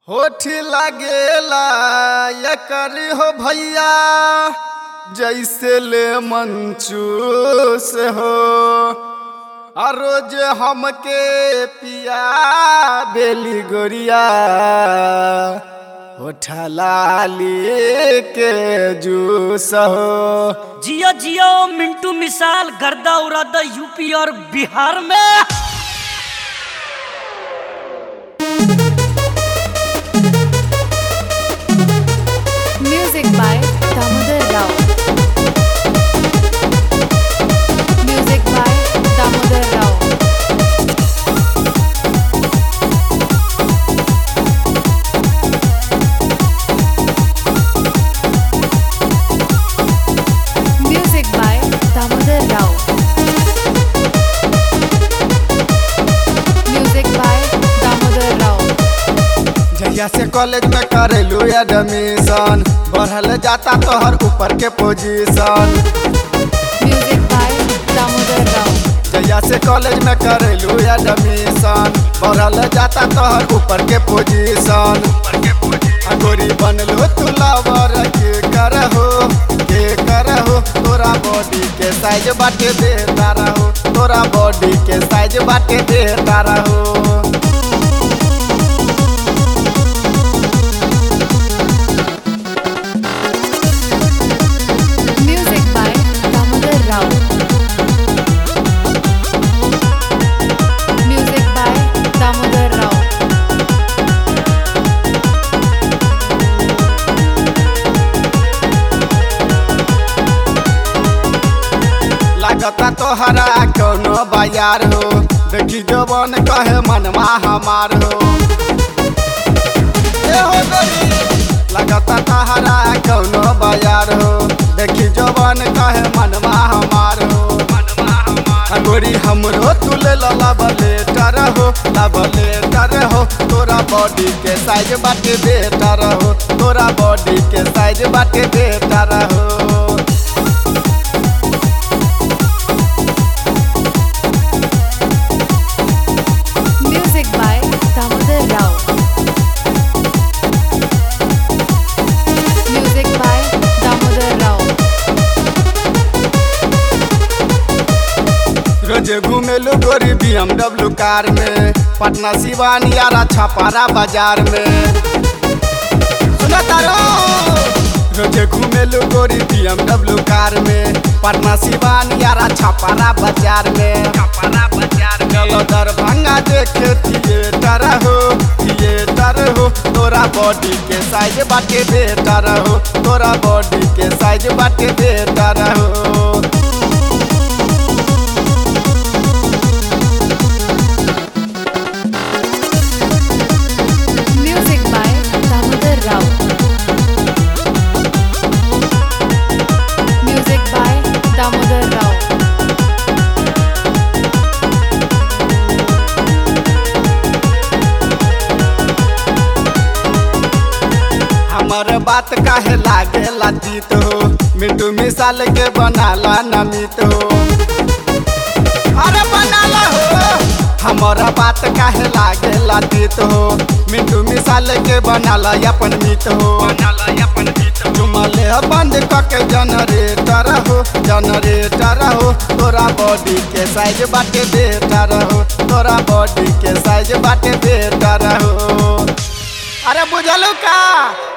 होठ लागेला एकर हो भैया जैसे ले मंचूस हो आ रोज हमके पिया बेली गोरिया होठा लाली के जूस हो जियो जियो मिंटू मिसाल गर्दा उरादा यूपी और बिहार में Music by Damodar Rao. Music by Damodar Rao. Music by Damodar Rao. Music by Damodar Rao. जहिया से कॉलेज में करेलू एडमिशन बढ़ल जाता तोहर ऊपर के position Music by Damodar Rao. जहिया से कॉलेज में करेलू एडमिशन बढ़ल जाता तोहर ऊपर के पोजीशन आ गोरी बनलो तू लवर के करहो के करहो तोरा बॉडी के साइज बाटे देता रहो तोरा बॉडी के साइज बाटे देता रहो Music by Damodar Rao. Music by Damodar Rao. लागता तोहरा कोनो बाजार हो देखी जवन कहे मनवा हमार हो ए हो गोरी लागता तोहरा कोनो बाजार हो देखी जवन कहे मनवा हमार हो आ गोरी हमरो तुले लब लेटर हो लब लेटर हो तोरा बॉडी के साइज बाटे बेटर हो तोरा बॉडी के साइज बाटे बेटर हो Music by Damodar Rao. Music by Damodar Rao. रोजे घूमेलू गोरी BMW कार में पटना सिवान यारा छपारा बाजार में सुना तारो रोजे घूमेलू गोरी BMW कार में पटना सिवान यारा छपारा बाजार में छपारा बाजार चलो दरभंगा देखे थिएटर हो थिएटर हो तोरा बॉडी के साइज बाटे बेटर हो तोरा बॉडी के साइज बाटे बेटर हो Music by Damodar Rao. Music by Damodar Rao. हमर बात काहे लागे लातीत हो मिंटू मिसाल के बनाला नमित हो अरे बनाला हो हमर बात काहे लागे लातीत हो मिंटू मिसाल के बनाला अपन मित हो चुमले बंद कके जनरेटर हो जनरेटर हो तोरा बॉडी के साइज बाटे बेटर हो तोरा बॉडी के साइज बाटे बेटर हो अरे बुझलू का